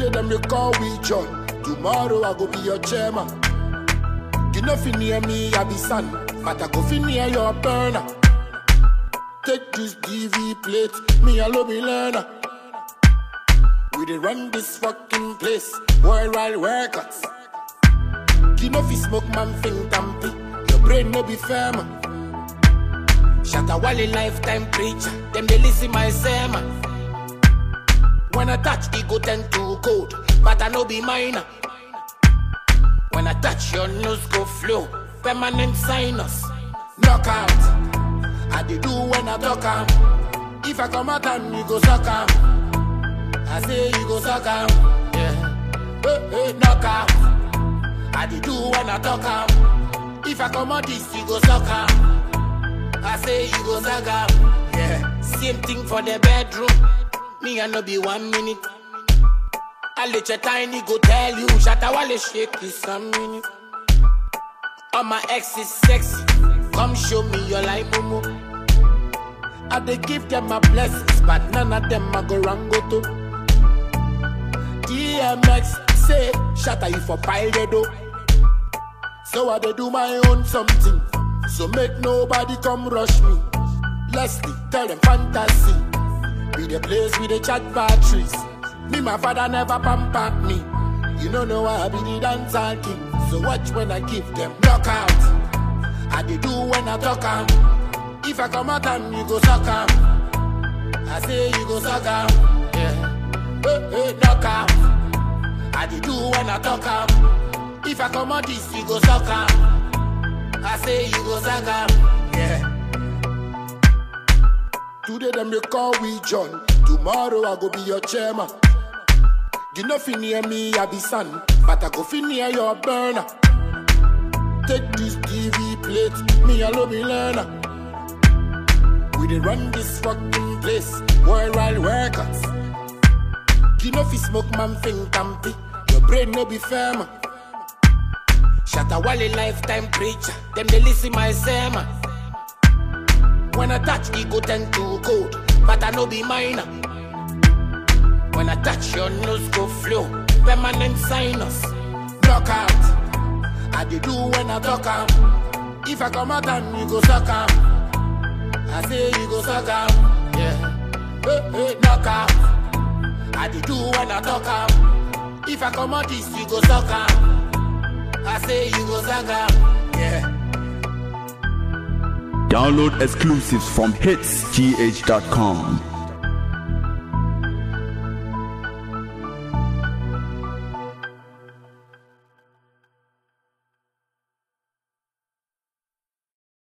Today them you call we John. Tomorrow I go be your chairman. You know fi near me, I be son, but I go fi near your burner. Take this DV plate, me a love me learner. We dey run this fucking place, worldwide records. You know fi smoke man think tampy, your brain no be firm. Shatta Wally lifetime preacher, them they listen my sermon. When I touch, it go tend to cold, but I no be minor. When I touch, your nose go flow, permanent sinus. Knockout, I dey do when I talk am. If I come out and you go suck am, I say you go suck am. Yeah, hey, hey, knockout. I dey do when I talk am. If I come out this, you go suck am. I say you go suck am. Yeah, same thing for the bedroom. Me I no be one minute. I let your tiny go tell you. Shatta Wale shake this some minute. All my ex is sexy. Come show me your life, Momo. I dey give them my blessings, but none of them I go wrong go to. DMX say, Shatta you for pile the dough. So I dey do my own something. So make nobody come rush me. Leslie, tell them fantasy. Be the place with the chat batteries. Me, my father never pamper me. You don't know why I be the dancer king. So watch when I give them knockout. I dey do when I talk am. If I come out and you go suck am. I say you go suck am. Yeah. Hey, hey, knockout. I dey do when I talk am. If I come out this, you go suck am. I say you go suck am. Yeah. Today them they call we John. Tomorrow I go be your chairman. You know fi near me, I be son, but I go fi near your burner. Take this DV plate, me a love me learner. We dey run this fucking place, worldwide records. You know fi smoke man think tampy, your brain no be firm. Shatta Wale lifetime preacher, them they listen my sermon. When I touch, it go tend to cold, but I no be minor. When I touch, your nose go flow, permanent sinus. Knockout, I dey do when I talk am. If I come out and you go suck am, I say you go suck am. Yeah, hey, hey, knockout, I dey do when I talk am. If I come out this, you go suck am. I say you go suck am. Yeah. Download exclusives from hitsgh.com.